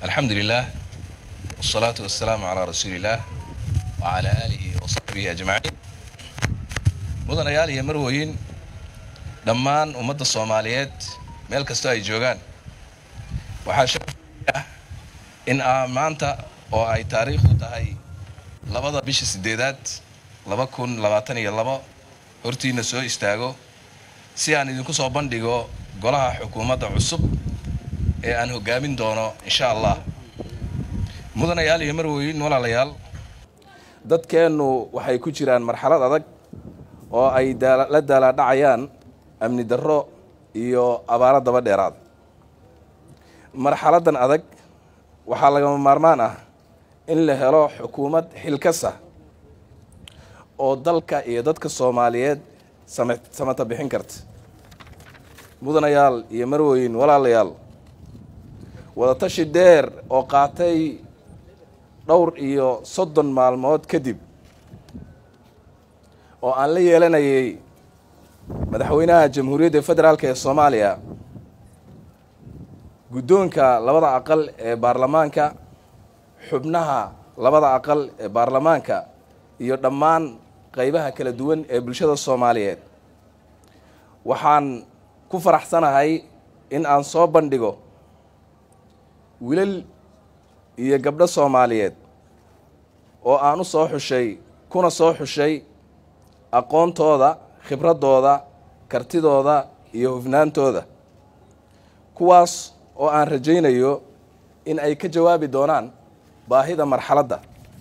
alxamdu lilah wsalaatu wasalaamu calaa rasuuli illaah wacalaa aalihi wa saxbihi ajmaciin mudanayaal iyo marwoyin dhammaan ummadda soomaaliyeed meel kastoo ay joogaan waxaa sharaf ah in aa maanta oo ay taariikhdu tahay labada bisha sideedaad laba kun labaatan iyo labo hortiina soo istaago si aan idinku soo bandhigo golaha xukuumadda cusub ee aan hoggaamin doono insha allah mudanayaal iyo marwoyin walaalayaal dadkeennu waxay ku jiraan marxalad adag oo ay la daalaadhacayaan amni darro iyo abaaro daba dheeraad marxaladdan adag waxaa lagama maarmaan ah in la helo xukuumad xilkasa oo dalka iyo dadka soomaaliyeed sama samata bixin karta mudanayaal iyo marwoyin walaalayaal wadatashi dheer oo qaatay dhowr iyo soddon maalmood kadib oo aan la yeelanayay madaxweynaha jamhuuriyadda federaalk ee soomaaliya guddoonka labada aqal ee baarlamaanka xubnaha labada aqal ee baarlamaanka iyo dhammaan qaybaha kala duwan ee bulshada soomaaliyeed waxaan ku faraxsanahay in aan soo bandhigo wilal iyo gabdho soomaaliyeed oo aan u soo xushay kuna soo xushay aqoontooda khibraddooda kartidooda iyo hufnaantooda kuwaas oo aan rajaynayo in ay ka jawaabi doonaan baahida marxaladda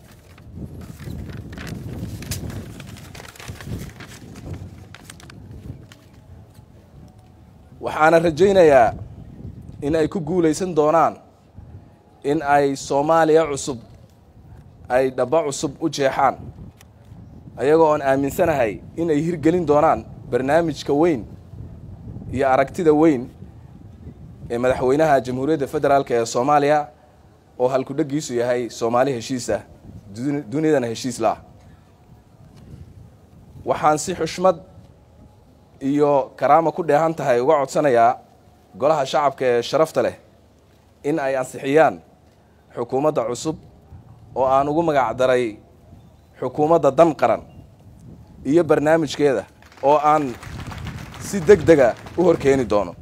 waxaana rajaynayaa in ay ku guulaysan doonaan in ay soomaaliya cusub ay dhaba cusub u jeexaan ayagoo oon aaminsanahay in ay hirgelin doonaan barnaamijka weyn iyo aragtida weyn ee madaxweynaha jamhuuriyadda federaalk ee soomaaliya oo halkudhegiisu yahay soomaali heshiisah dunidana heshiis la-ah waxaan si xushmad iyo karaama ku dheehan tahay uga codsanayaa golaha shacabka ee sharafta leh in ay ansixiyaan xukuumadda cusub oo aan ugu magac daray xukuumadda dan qaran iyo barnaamijkeeda oo aan si deg dega u horkeeni doono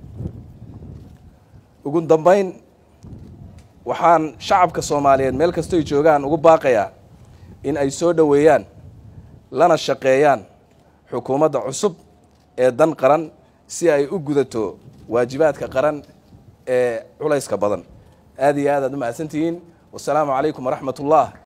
ugu dambayn waxaan shacabka soomaaliyeed meel kastoy joogaan ugu baaqayaa in ay soo dhoweeyaan lana shaqeeyaan xukuumadda cusub ee dan qaran si ay u gudato waajibaadka qaran ee culayska badan aad iyo aad aad u mahadsantihiin wasalaamu calaykum waraxmat ullah